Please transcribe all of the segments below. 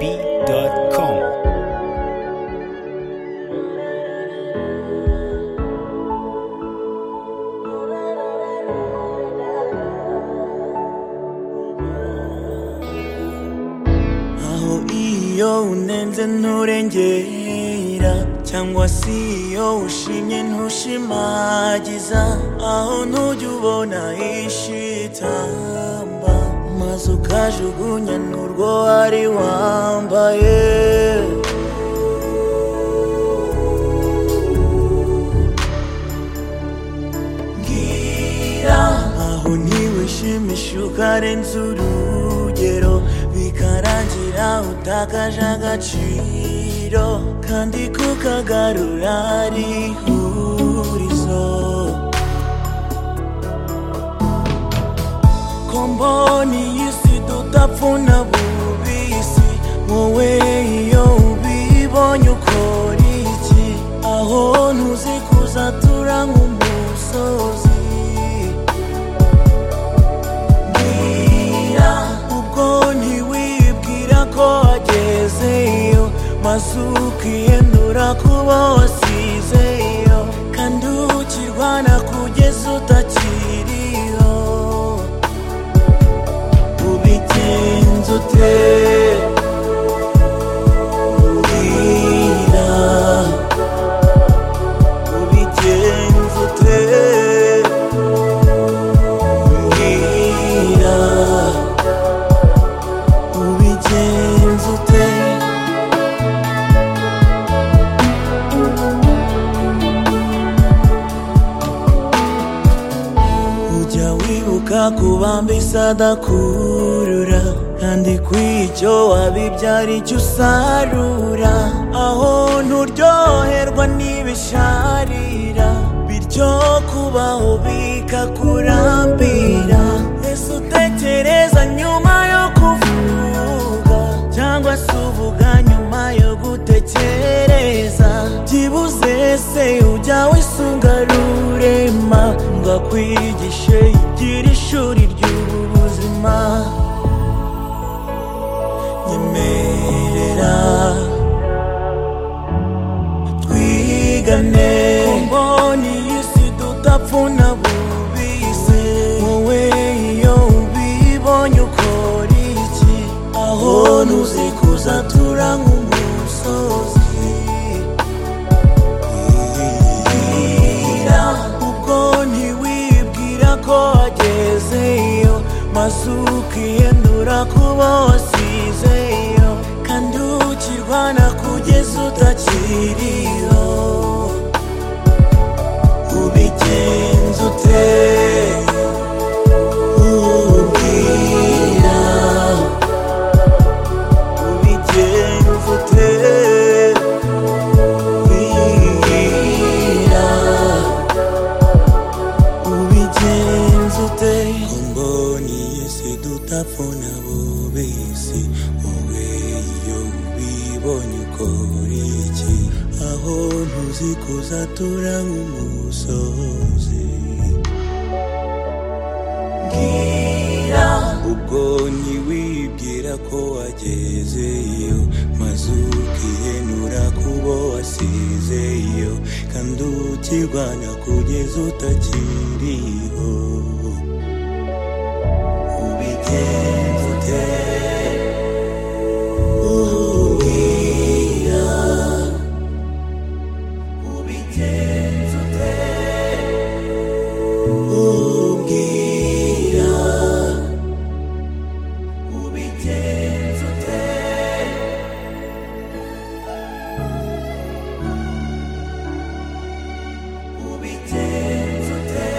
YekoBee.com. aho iyo unenze nturengera cyangwa se iyo ushimye ntushimagiza aho ntujya ubona ishitamba maze ukajugunya n'urwo wari wambaye mbwira aho ntiwishimisha ukarenza urugero bikarangira utakaje agaciro kandi kukagarura ari ihurizo ko mbona iyi si tudapfuna bubisi wowe iyo ubibonye ukora iki aho ntuzikuza tura nk'umusozi mbwira ubwo ntiwibwira ko wagezeyo maze ukiyendura kuba wasizeyo kandi ukirwana kugeza utakiriho ubigenza ute Mbwira, ubigenza ute Mbwira, ubigenza ute ujya wibuka kubambisa adakurura kandi kw'icyo wabibyara icyo usarura aho nturyoherwa n'ibisharira bityo kubaho bikakurambira ese utekereza nyuma yo kuvuga cyangwa se uvuga nyuma yo gutekereza byibuze se ujya wisunga rurema ngo akwigishe igira ishuri ry'ubuzima nyemerera twigane mbona iyi si dutapfuna bubise wowe iyo ubibonye ukora iki aho ntuzikuza tura nk'umusozi Mbwira, ubwo ntiwibwira ko wagezeyo maze ukiyendura kuba wasizeyo kandi ukirwana kugeza utakiriho ubigenza ute Mbwira, ubigenza ute Mbwira, ubigenza ute mboni yese dutapfuna bubisi wowe iyo ubibonye ukora iki aho ntuzikuza tura nk'umusozi mbwira ubwo ntiwibwira ko wagezeyo maze ukiyenura kubo wasizeyo kandi ukirwanya kugeza utakiriho ubigenza ute umbwira ubigenza ute umbwira ubigenza ute ubigenza ute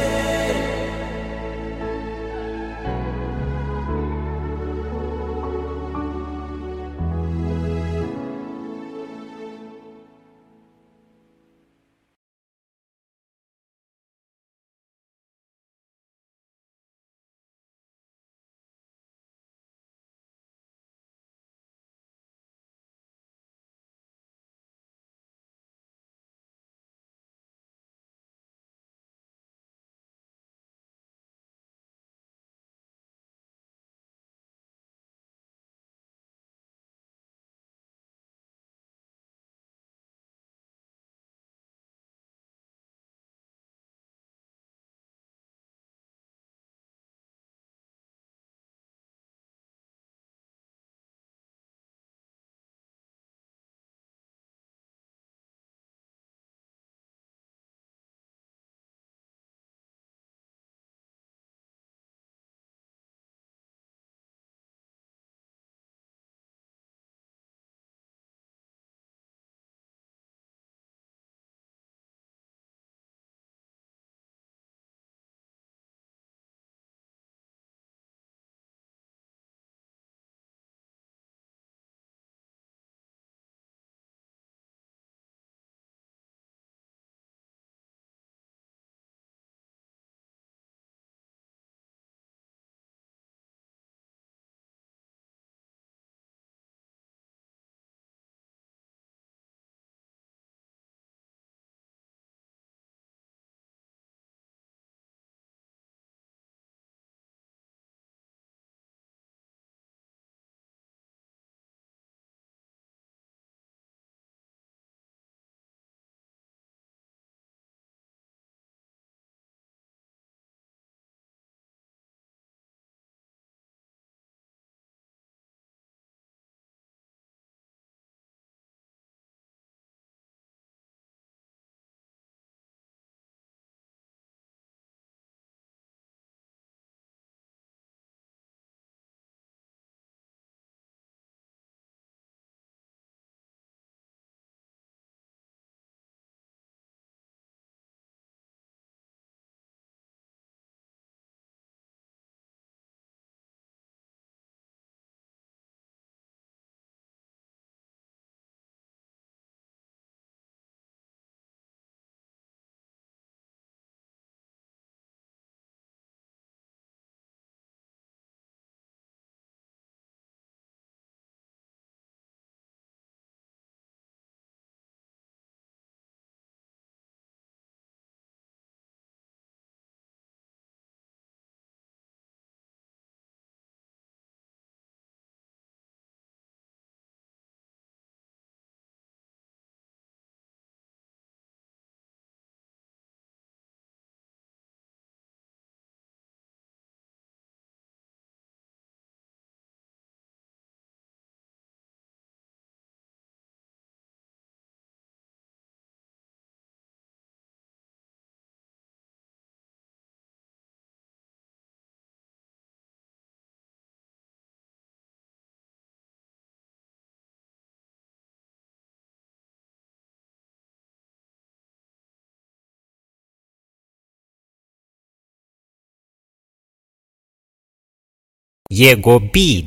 yego bid